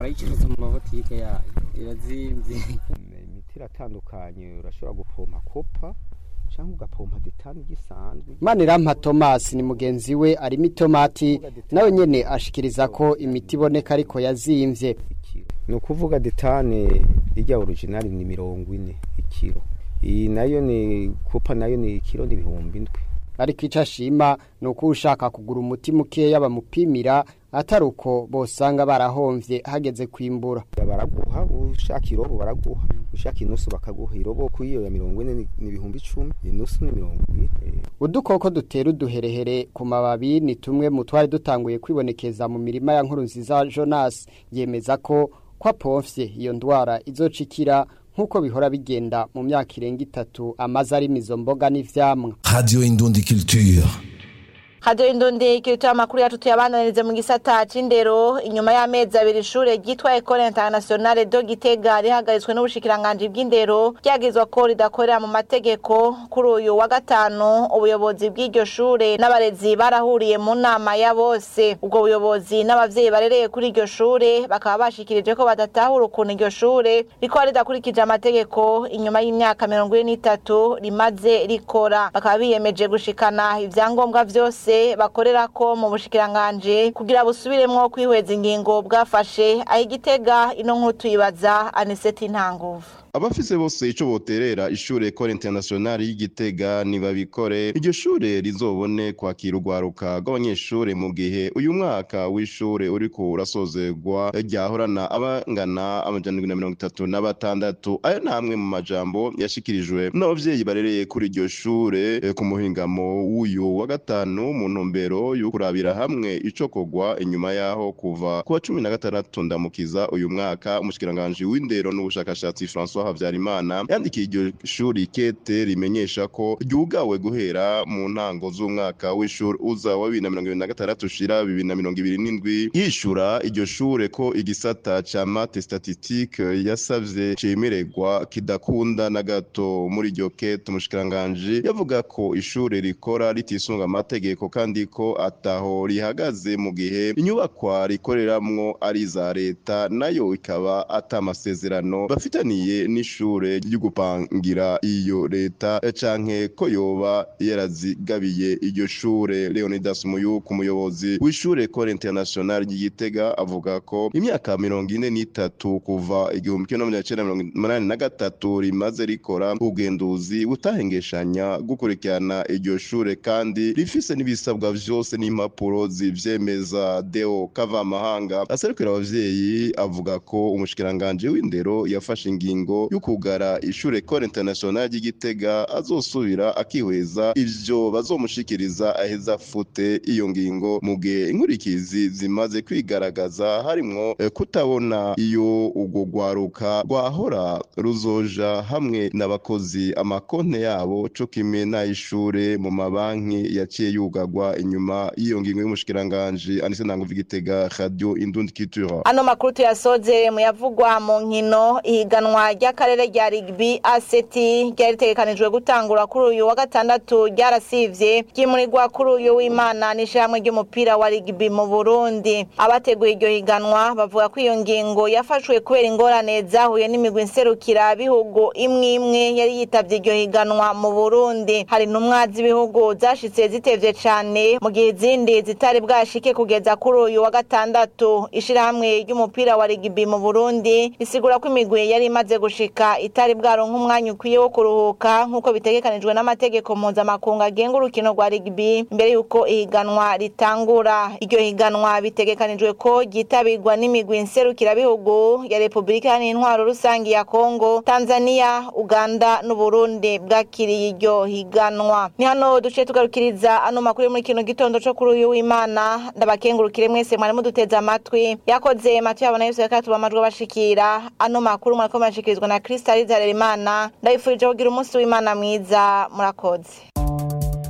twayicuruza mu mabotike yayo irazimvye imiti iratandukanye urashobora gupompa kopa cyangwa ugapompa detani gisanzwe Manirampha Thomas ni mugenzi we arimo itomati nawe nyene ashikiriza ko imiti iboneka ariko yazimvye ni ukuvuga detane ijya originali ni mirongo ine ikiro iyi nayo ni kopa nayo ni ikiro n'ibihumbi indwi ariko ico ashima ni uko ushaka kugura umuti mukeya bamupimira atari uko bosanga barahomvye hageze kwimbura baraguha ushaka irobo baraguha ushaka inusu bakaguha irobo ku iyo ya mirongo ine ni ni ibihumbi icumi inusu ni mirongo ibiri eh. udukoko dutera uduherehere ku mababi ni tumwe mu twari dutanguye kwibonekeza mu mirima ya nkuru nziza Jonas yemeza ko kwa pomfye iyo ndwara izocikira nk'uko bihora bigenda mu myaka irenga itatu amaze ari mizo mboga n'ivyamwa Radio Indundi Culture. Radio Indundi kiritoa makuru yacu tuyabandanirize mu gisata c'indero inyuma y'amezi abiri ishure ryitwa Ecole Internationale de Gitega rihagaritswe n'ubushikiranganje bw'indero ryagizwa ko ridakorera mu mategeko kuri uyu wa gatanu ubuyobozi bw'iryo shure n'abarezi barahuriye mu nama ya bose ubwo buyobozi n'abavyeyi barereye kuri iryo shure bakaba bashikirije ko badatahura ukuntu iryo shure rikora ridakurikije amategeko inyuma y'imyaka mirongo ine n'itatu rimaze rikora bakaba biyemeje gushikana ivyangombwa vyose bakorera ko mu bushikiranganje kugira busubiremwo kwihweza ingingo bwafashe aho igitega ino nkuru tuyibaza aniseti ntanguvu abafise bose ico boterera ishure Ecole Internationale y'Igitega nibabikore iryo shure rizobone kwakira urwaruka rw'abanyeshure mu gihe uyu mwaka w'ishure uriko urasozerwa ryahorana abangana amajana indwi na mirongo itatu na batandatu ayo namwe mu majambo yashikirijwe n'abavyeyi barereye kuri iryo shure eh, ku muhingamo w'uyu wa gatanu mu ntumbero yo kurabira hamwe ico kogwa inyuma yaho kuva ku wa cumi na gatandatu ndamukiza uyu mwaka umushikiranganji w'indero n'ubushakashatsi François Havyarimana yandikiye iryo shuri kete rimenyesha ko ryugawe guhera mu ntango z'umwaka w'ishuri uza wa bibiri na mirongo ibiri na gatandatu ushira bibiri na mirongo ibiri n'indwi yishura iryo shure ko igisata ca mate statistique yasavye cemererwa kidakunda na gato muri iryo kete umushikiranganji yavuga ko ishure rikora ritisunga amategeko kandi ko ataho rihagaze mu gihe inyubakwa rikoreramwo ari iza leta nayo ikaba ata masezerano bafitaniye n'ishure ry'ugupangira iyo leta canke ko yoba yarazigabiye iryo shure Leonidas Muyuku umuyobozi w'ishure Ecole Internationale ry'Igitega avuga ko imyaka mirongo ine n'itatu kuva igihumbi kimwe n'amajana icenda mirongo umunani na gatatu rimaze rikora ubugenduzi butahengeshanya gukurikirana iryo shure kandi rifise n'ibisabwa vyose n'impapuro zivyemeza Deo Kavamahanga aserukira abavyeyi avuga ko umushikiranganje w'indero yafashe ingingo yo kugara ishure Ecole Internationale ry'Igitega azosubira akihweza ivyo bazomushikiriza aheza afute iyo ngingo mu gihe inkurikizi zimaze kwigaragaza harimwo eh, kutabona iyo urwo rwaruka rwahora ruzoja hamwe n'abakozi amakonte yabo co kimwe n'ay'ishure mu mabanki yaciye yugagwa inyuma y'iyo ngingo y'umushikiranganji Anise Ntanguvu Igitega Radio Indundi Culture ano makuru tuyasozere mu yavugwa mu nkino ihiganwa ry'akarere rya rigbi ACT ryari ritegekanijwe gutangura kuri uyu wa gatandatu ryarasivye ryimurirwa kuri uyu w'Imana n'ishyirahamwe ry'umupira wa rigbi mu Burundi abateguye iryo higanwa bavuga ko iyo ngingo yafashwe kubera ingorane zahuye n'imigwi nserukira bihugu imwe imwe yari yitavye iryo higanwa mu Burundi hari intumwa z'ibihugu zashitse zitevye cane mu gihe izindi zitari bwashike kugeza kuri uyu wa gatandatu ishirahamwe ry'umupira wa rigbi mu Burundi risigura ko imigwi yari imaze gushika itari bwaronka umwanya ukwiye wo kuruhuka nk'uko bitegekanijwe n'amategeko mpuzamakungu agenga urukino rwa rigbi mbere y'uko ihiganwa ritangura iryo higanwa bitegekanijwe ko ryitabirwa n'imigwi nserukirabihugu ya repubulika iharanira intwaro rusange ya kongo tanzania uganda n'uburundi bwakiriye iryo higanwa ni hano duciye tugarukiriza ano makuru yo muri kino gitondo co kuri uyu w'imana ndabakengurukire mwese mwari muduteze amatwi yakoze matu yabona yose reka tuba amajwi abashikira ano makuru mwariko murashikirizwa na krista rizarera imana ndabifurije kugira umunsi w'imana mwiza murakoze